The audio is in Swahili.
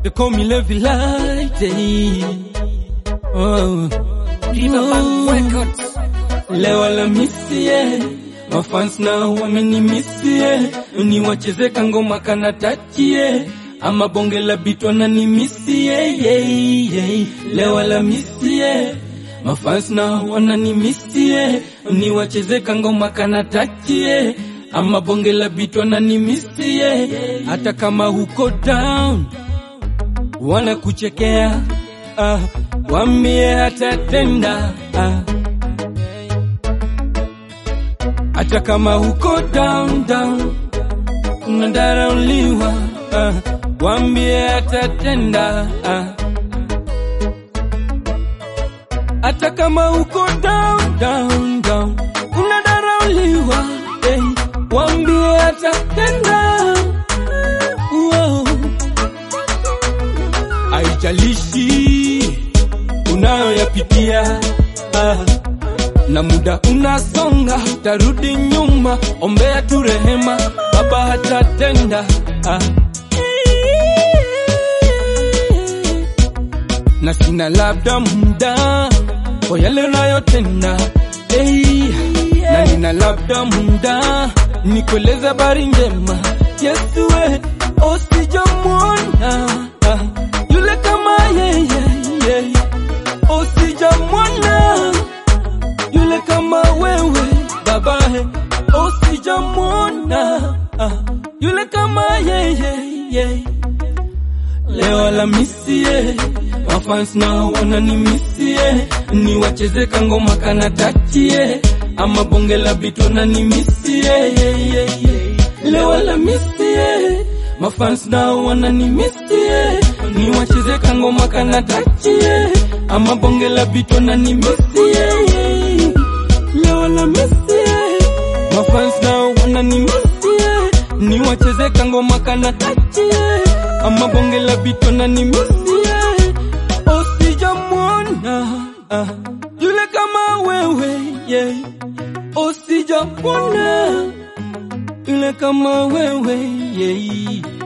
They call me Levi Light. eh. Oh. Riverbank Oh. Records. Leo Alhamisi, mafans na wamenimisie, niwacheze kangoma kana tachie ama bonge la bitwa na nimisie yeah, yeah. Leo Alhamisi, mafans na wananimisie, niwacheze kangoma kana tachie ama bonge la bitwa na nimisie, hata kama huko down wanakuchekea ah, wambie hatatenda ah. hata kama huko down down unadharauliwa ah, wambie atatenda ah. hata kama huko down down down unadharauliwa eh, wambie atatenda wow. Haijalishi unayoyapitia ah na muda unasonga, tarudi nyuma, ombea tu rehema, Baba hatatenda ah. na sina labda muda kwa yale unayotenda hey, na nina labda muda nikueleza habari njema Yesu we usijamwona ah, yule kama yeye yeye usijamwona yule kama wewe babae usijamwona ah, yule kama yeye yeye leo Alhamisi mafans nao wananimisie niwacheze kangoma kana tachie ama bonge la bitu na nimisie leo Alhamisi mafans nao wananimisie niwacheze kangoma kana tachie ama bonge la bitu na nimisie leo Alhamisi mafans nao wananimisie niwacheze kangoma kana tachie ama bonge la bitu na nimisie usijamwona ah, yule kama wewe yeah. usijamwona yule kama wewe yeah.